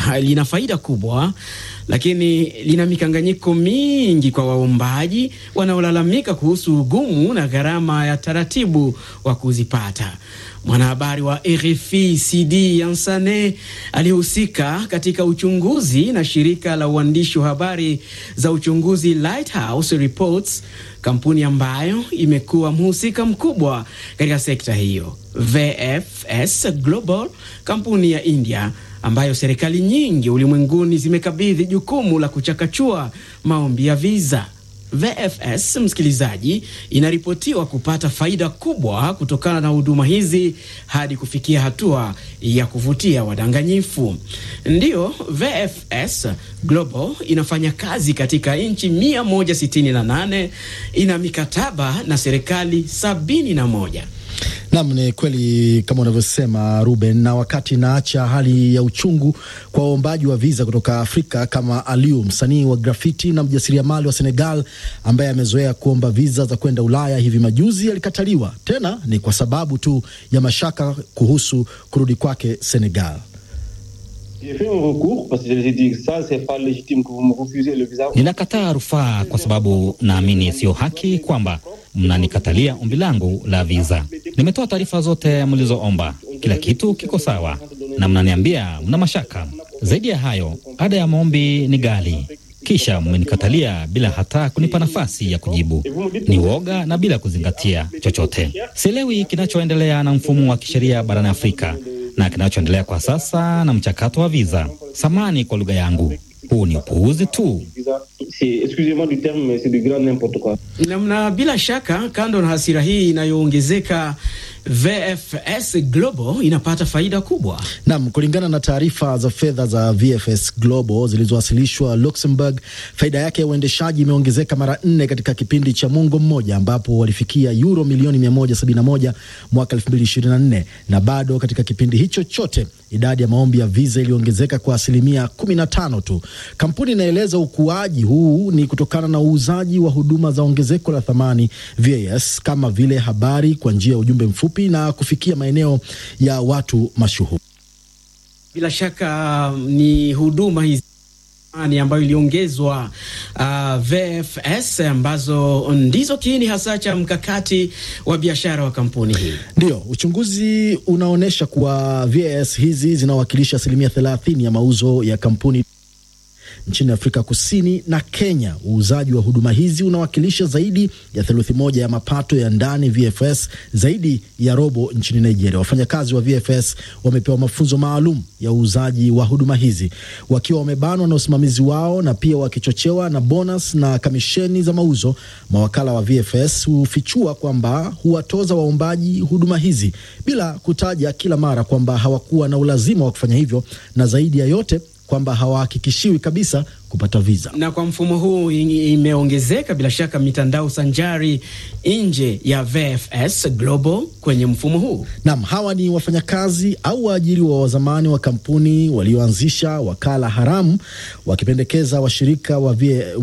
lina faida kubwa, lakini lina mikanganyiko mingi kwa waombaji wanaolalamika kuhusu ugumu na gharama ya taratibu wa kuzipata. Mwanahabari wa RFI CD Yansane aliyehusika katika uchunguzi na shirika la uandishi wa habari za uchunguzi Lighthouse Reports, kampuni ambayo imekuwa mhusika mkubwa katika sekta hiyo. VFS Global, kampuni ya India ambayo serikali nyingi ulimwenguni zimekabidhi jukumu la kuchakachua maombi ya visa. VFS, msikilizaji, inaripotiwa kupata faida kubwa kutokana na huduma hizi hadi kufikia hatua ya kuvutia wadanganyifu. Ndiyo, VFS Global inafanya kazi katika nchi 168, ina mikataba na serikali 71. Nam, ni kweli kama unavyosema Ruben. Na wakati inaacha hali ya uchungu kwa waombaji wa viza kutoka Afrika kama Aliou, msanii wa grafiti na mjasiriamali wa Senegal ambaye amezoea kuomba viza za kwenda Ulaya, hivi majuzi alikataliwa tena, ni kwa sababu tu ya mashaka kuhusu kurudi kwake Senegal. Ninakataa rufaa kwa sababu naamini sio haki kwamba mnanikatalia ombi langu la viza. Nimetoa taarifa zote mlizoomba, kila kitu kiko sawa, na mnaniambia mna mashaka. Zaidi ya hayo, ada ya maombi ni ghali, kisha mmenikatalia bila hata kunipa nafasi ya kujibu. Ni woga na bila kuzingatia chochote. Sielewi kinachoendelea na mfumo wa kisheria barani Afrika na kinachoendelea kwa sasa na mchakato wa viza. Samani kwa lugha yangu, huu ni upuuzi tu. Namna bila shaka, kando na hasira hii inayoongezeka, VFS Global inapata faida kubwa. Nam, kulingana na taarifa za fedha za VFS Global zilizowasilishwa Luxembourg, faida yake ya uendeshaji imeongezeka mara nne katika kipindi cha mwongo mmoja, ambapo walifikia euro milioni 171 mwaka 2024, na bado katika kipindi hicho chote idadi ya maombi ya viza iliongezeka kwa asilimia 15 tu. Kampuni inaeleza ukuaji huu ni kutokana na uuzaji wa huduma za ongezeko la thamani VAS, kama vile habari kwa njia ya ujumbe mfupi na kufikia maeneo ya watu mashuhuri. Bila shaka ni huduma hizi ambayo iliongezwa uh, VFS ambazo ndizo kiini hasa cha mkakati wa biashara wa kampuni hii. Ndio, uchunguzi unaonyesha kuwa VAS hizi zinawakilisha asilimia 30 ya mauzo ya kampuni nchini Afrika Kusini na Kenya. Uuzaji wa huduma hizi unawakilisha zaidi ya theluthi moja ya mapato ya ndani VFS, zaidi ya robo nchini Nigeria. Wafanyakazi wa VFS wamepewa mafunzo maalum ya uuzaji wa huduma hizi, wakiwa wamebanwa na usimamizi wao na pia wakichochewa na bonus na kamisheni za mauzo. Mawakala wa VFS hufichua kwamba huwatoza waombaji huduma hizi bila kutaja kila mara kwamba hawakuwa na ulazima wa kufanya hivyo, na zaidi ya yote kwamba hawahakikishiwi kabisa kupata viza. Na kwa mfumo huu imeongezeka bila shaka mitandao sanjari nje ya VFS Global kwenye mfumo huu. Naam, hawa ni wafanyakazi au waajiriwa wa zamani wa kampuni walioanzisha wakala haramu, wakipendekeza washirika wa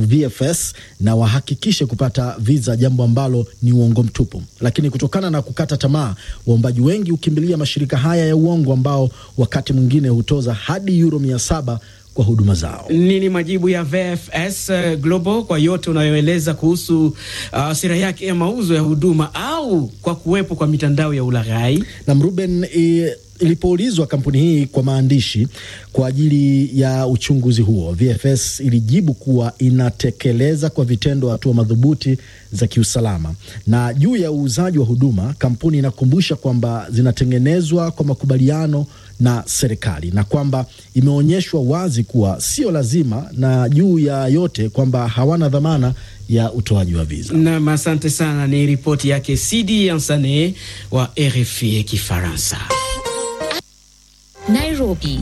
VFS na wahakikishe kupata viza, jambo ambalo ni uongo mtupu. Lakini kutokana na kukata tamaa, waombaji wengi hukimbilia mashirika haya ya uongo ambao wakati mwingine hutoza hadi euro mia saba kwa huduma zao. Nini majibu ya VFS Global kwa yote unayoeleza kuhusu uh, sera yake ya mauzo ya huduma au kwa kuwepo kwa mitandao ya ulaghai? Na Mruben e, ilipoulizwa kampuni hii kwa maandishi kwa ajili ya uchunguzi huo, VFS ilijibu kuwa inatekeleza kwa vitendo hatua madhubuti za kiusalama. Na juu ya uuzaji wa huduma, kampuni inakumbusha kwamba zinatengenezwa kwa makubaliano na serikali na kwamba imeonyeshwa wazi kuwa sio lazima, na juu ya yote kwamba hawana dhamana ya utoaji wa viza. Nam, asante sana. Ni ripoti yake Sidi Ansane wa RFI Kifaransa. Nairobi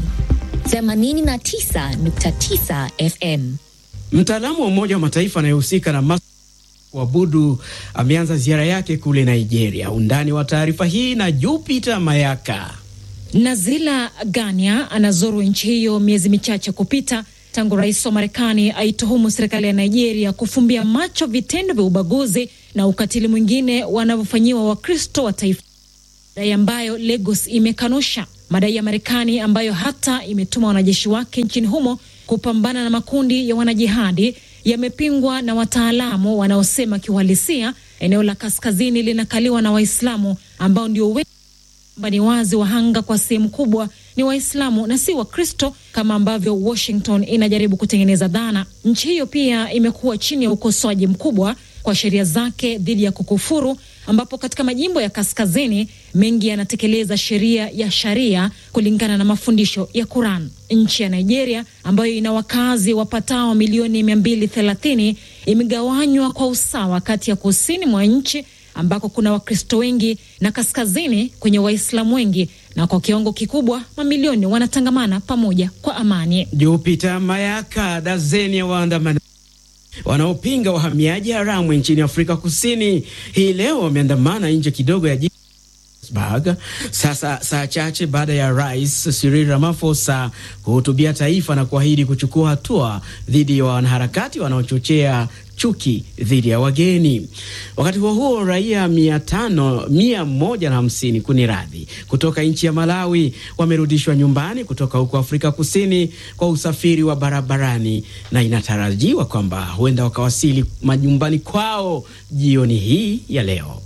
89.9 FM. Mtaalamu wa Umoja wa Mataifa anayehusika na kuabudu ameanza ziara yake kule Nigeria. Undani wa taarifa hii na Jupiter Mayaka. Nazila Gania anazuru nchi hiyo miezi michache kupita tangu rais wa Marekani aituhumu serikali ya Nigeria kufumbia macho vitendo vya ubaguzi na ukatili mwingine wanavyofanyiwa Wakristo wa taifa, dai ambayo Lagos imekanusha. madai ya Marekani ambayo hata imetuma wanajeshi wake nchini humo kupambana na makundi ya wanajihadi yamepingwa na wataalamu wanaosema kiuhalisia eneo la kaskazini linakaliwa na Waislamu ambao ndio wengi ni wazi wahanga kwa sehemu kubwa ni Waislamu na si Wakristo kama ambavyo Washington inajaribu kutengeneza dhana. Nchi hiyo pia imekuwa chini ya ukosoaji mkubwa kwa sheria zake dhidi ya kukufuru, ambapo katika majimbo ya kaskazini mengi yanatekeleza sheria ya sharia kulingana na mafundisho ya Quran. Nchi ya Nigeria ambayo ina wakazi wapatao milioni 230 imegawanywa kwa usawa kati ya kusini mwa nchi ambako kuna Wakristo wengi na kaskazini kwenye Waislamu wengi, na kwa kiwango kikubwa mamilioni wanatangamana pamoja kwa amani. Jupita Mayaka, dazeni ya waandamanaji wanaopinga wahamiaji haramu nchini Afrika Kusini hii leo wameandamana nje kidogo ya jiji sasa saa chache baada ya Rais Cyril Ramaphosa kuhutubia taifa na kuahidi kuchukua hatua dhidi ya wanaharakati wanaochochea chuki dhidi ya wageni. Wakati huo huo, raia mia tano mia moja na hamsini kuni radhi kutoka nchi ya Malawi wamerudishwa nyumbani kutoka huko Afrika Kusini kwa usafiri wa barabarani, na inatarajiwa kwamba huenda wakawasili majumbani kwao jioni hii ya leo.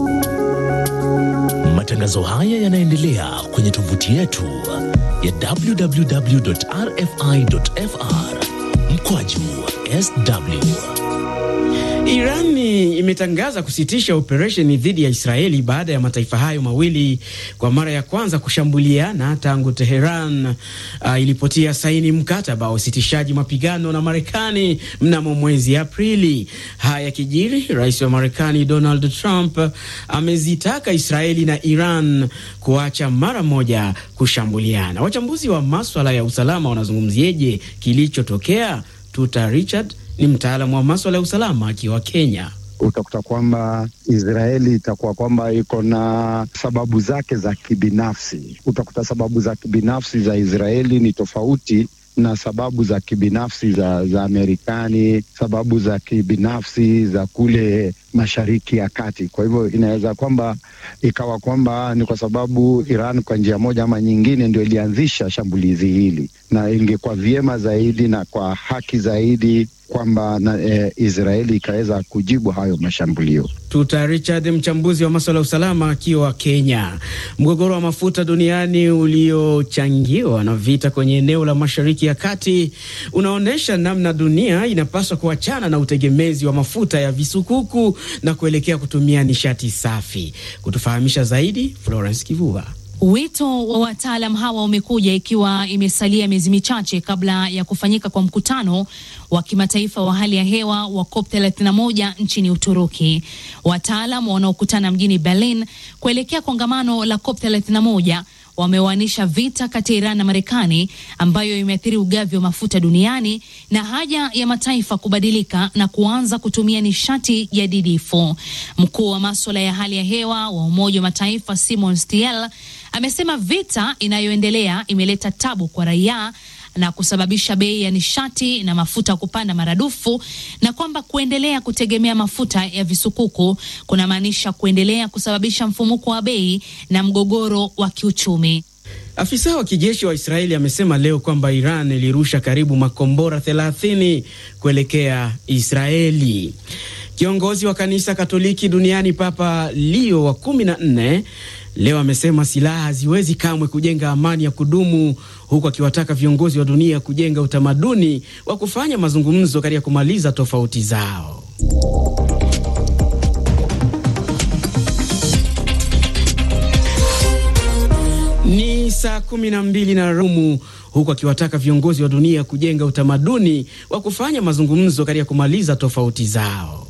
Matangazo haya yanaendelea kwenye tovuti yetu ya www.rfi.fr mkwaju sw. Irani imetangaza kusitisha operesheni dhidi ya Israeli baada ya mataifa hayo mawili kwa mara ya kwanza kushambuliana tangu Teheran uh, ilipotia saini mkataba wa usitishaji mapigano na Marekani mnamo mwezi Aprili. Haya kijiri, rais wa Marekani Donald Trump amezitaka Israeli na Iran kuacha mara moja kushambuliana. Wachambuzi wa maswala ya usalama wanazungumzieje kilichotokea? Tuta Richard ni mtaalamu wa maswala ya usalama akiwa Kenya. Utakuta kwamba Israeli itakuwa kwamba iko na sababu zake za kibinafsi. Utakuta sababu za kibinafsi za Israeli ni tofauti na sababu za kibinafsi za, za Amerikani, sababu za kibinafsi za kule Mashariki ya Kati. Kwa hivyo inaweza kwamba ikawa kwamba ni kwa sababu Iran kwa njia moja ama nyingine ndio ilianzisha shambulizi hili, na ingekuwa vyema zaidi na kwa haki zaidi kwamba na e, Israeli ikaweza kujibu hayo mashambulio. Tuta Richard, mchambuzi wa masuala ya usalama akiwa Kenya. Mgogoro wa mafuta duniani uliochangiwa na vita kwenye eneo la Mashariki ya Kati unaonyesha namna dunia inapaswa kuachana na utegemezi wa mafuta ya visukuku na kuelekea kutumia nishati safi. Kutufahamisha zaidi, Florence Kivuva. Wito wa wataalam hawa umekuja ikiwa imesalia miezi michache kabla ya kufanyika kwa mkutano wa kimataifa wa hali ya hewa wa COP 31 nchini Uturuki. Wataalam wanaokutana mjini Berlin kuelekea kongamano la COP 31 wamewaanisha vita kati ya Iran na Marekani ambayo imeathiri ugavi wa mafuta duniani na haja ya mataifa kubadilika na kuanza kutumia nishati jadidifu. Mkuu wa maswala ya hali ya hewa wa Umoja wa Mataifa Simon Stiel amesema vita inayoendelea imeleta tabu kwa raia na kusababisha bei ya nishati na mafuta kupanda maradufu na kwamba kuendelea kutegemea mafuta ya visukuku kunamaanisha kuendelea kusababisha mfumuko wa bei na mgogoro wa kiuchumi. Afisa wa kijeshi wa Israeli amesema leo kwamba Iran ilirusha karibu makombora 30 kuelekea Israeli. Kiongozi wa kanisa Katoliki duniani Papa Leo wa kumi na nne leo amesema silaha haziwezi kamwe kujenga amani ya kudumu, huku akiwataka viongozi wa dunia kujenga utamaduni wa kufanya mazungumzo katika kumaliza tofauti zao. Ni saa kumi na mbili na rumu huku akiwataka viongozi wa dunia kujenga utamaduni wa kufanya mazungumzo katika kumaliza tofauti zao.